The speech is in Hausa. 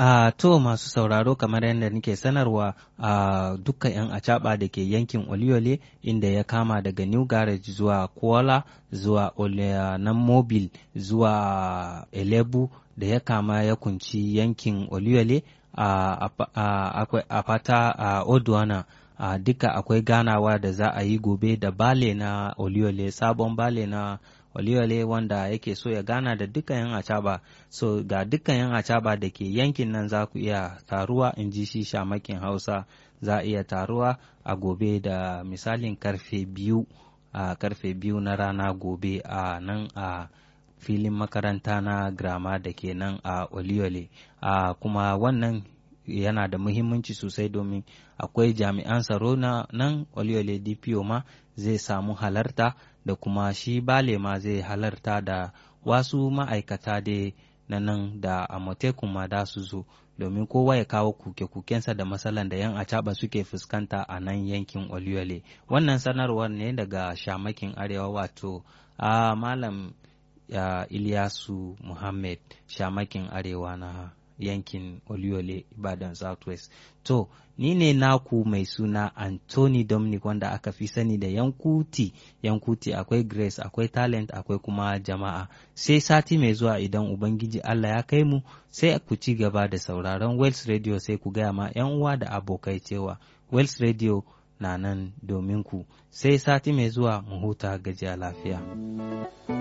Uh, to masu sauraro kamar yadda nake sanarwa a uh, dukkan 'yan acaba da ke yankin Oliole inda ya kama daga New Garage zuwa Kuala zuwa nan Mobil zuwa Elebu da ya kama ya kunci yankin Oliole uh, a fata a Odwana uh, duka akwai ganawa da za a yi gobe da bale na Oliole sabon bale na Oliole wanda yake so ya gana da dukkan yan acaba so ga dukkan yan acaba da ke yankin nan za ku iya taruwa in ji shi shamakin hausa za a iya taruwa a gobe da misalin karfe biyu a karfe biyu na rana gobe a nan a filin makaranta na grama da ke nan a Oliole a kuma wannan yana da muhimmanci sosai domin akwai jami'an tsaro na nan Oliole DPO ma zai samu halarta da kuma shi bale ma zai halarta da wasu ma'aikata da na nan da amotekun ma da su zo domin kowa ya kawo kuke-kukensa da matsalan da yan acaba suke fuskanta a nan yankin Oliole. Wannan sanarwar ne daga shamakin arewa wato a malam ya Ilyasu Muhammad shamakin arewa na yankin Oliole Ibadan Southwest. To, ni ne naku mai suna Anthony Dominic wanda aka fi sani da Yankuti. Yankuti akwai Grace, akwai Talent, akwai kuma jama'a. Sai sati mai zuwa idan Ubangiji Allah ya kai mu, sai ku ci gaba da sauraron Wells Radio sai ku gaya ma 'yan uwa da abokai cewa Wells Radio na nan domin ku. Sai sati mai zuwa mu huta gajiya lafiya.